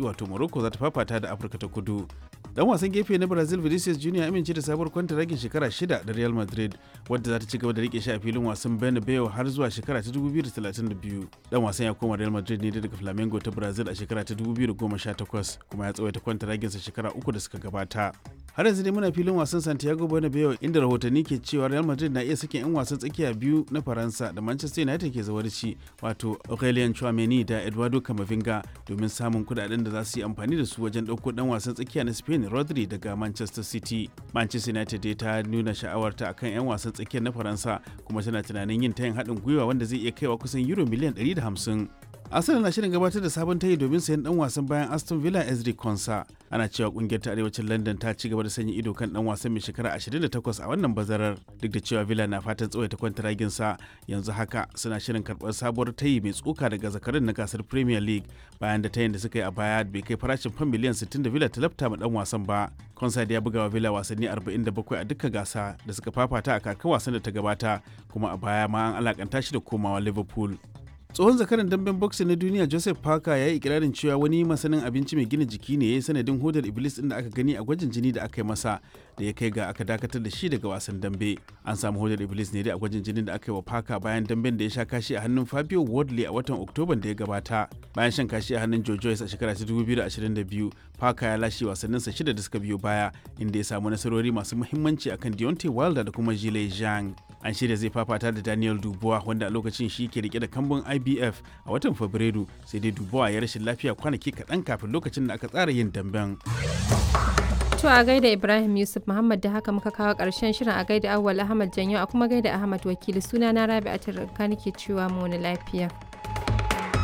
baki wato morocco za ta fafata da afirka ta kudu dan wasan gefe na brazil vinicius junior amince da sabuwar kwantaragin shekara shida da real madrid wadda za ta ci gaba da rike shi a filin wasan bernabeu har zuwa shekara ta 2032 dan wasan ya koma real madrid ne daga flamengo ta brazil a shekara ta 2018 kuma ya tsawaita kwantaraginsa shekara uku da suka gabata har yanzu dai muna filin wasan santiago bernabeu inda rahotanni ke cewa real madrid na iya sakin 'yan wasan tsakiya biyu na faransa da manchester united ke zawarci wato aurelien chouameni da eduardo camavinga domin samun kudaden da za su yi amfani da su wajen ɗauko dan wasan tsakiya na spain rodri daga manchester city manchester united dai ta nuna sha'awarta akan 'yan wasan tsakiyar na faransa kuma tana tunanin yin tayin haɗin gwiwa wanda zai iya kaiwa kusan euro miliyan 150 Arsenal na shirin gabatar da sabon tayi domin sayan dan wasan bayan Aston Villa Ezri Konsa. Ana cewa kungiyar ta arewacin London ta ci gaba da sanya ido kan dan wasan mai shekara 28 a wannan bazarar duk da cewa Villa na fatan tsawaita kwantaragin sa yanzu haka suna shirin karɓar sabuwar tayi mai tsoka daga zakarin na gasar Premier League bayan da tayin da suka yi a baya bai kai farashin fan miliyan 60 da Villa ta lafta ma dan wasan ba. Konsa da ya buga wa Villa wasanni 47 a duka gasa da suka fafata a kakar wasan da ta gabata kuma a baya ma an alakanta shi da komawa Liverpool. tsohon zakaran damben boxing na duniya joseph parker ya yi ikirarin cewa wani masanin abinci mai gina jiki ne ya yi sanadin hodar iblis din da aka gani a gwajin jini da aka yi masa da ya kai ga aka dakatar da shi daga wasan dambe an samu hodar iblis ne dai a gwajin jinin da aka yi wa parker bayan damben da ya sha kashi a hannun fabio wardley a watan oktoban da ya gabata bayan shan kashi a hannun joe joyce a shekara ta 2022 parker ya lashe wasanninsa shida da suka biyo baya inda ya samu nasarori masu muhimmanci akan deontay wilder da kuma jile zhang an shirya zai fafata da daniel dubois wanda a lokacin shi ke rike da kambun ibf a watan fabrairu sai dai dubois ya rashin lafiya kwanaki kaɗan kafin lokacin da aka tsara yin damben To a gaida Ibrahim Yusuf Muhammad da haka muka kawo ƙarshen shirin a gaida Awwal Ahmad Janyo a kuma gaida Ahmad Wakili suna na Rabi'atul Ranka nake cewa mu wani lafiya.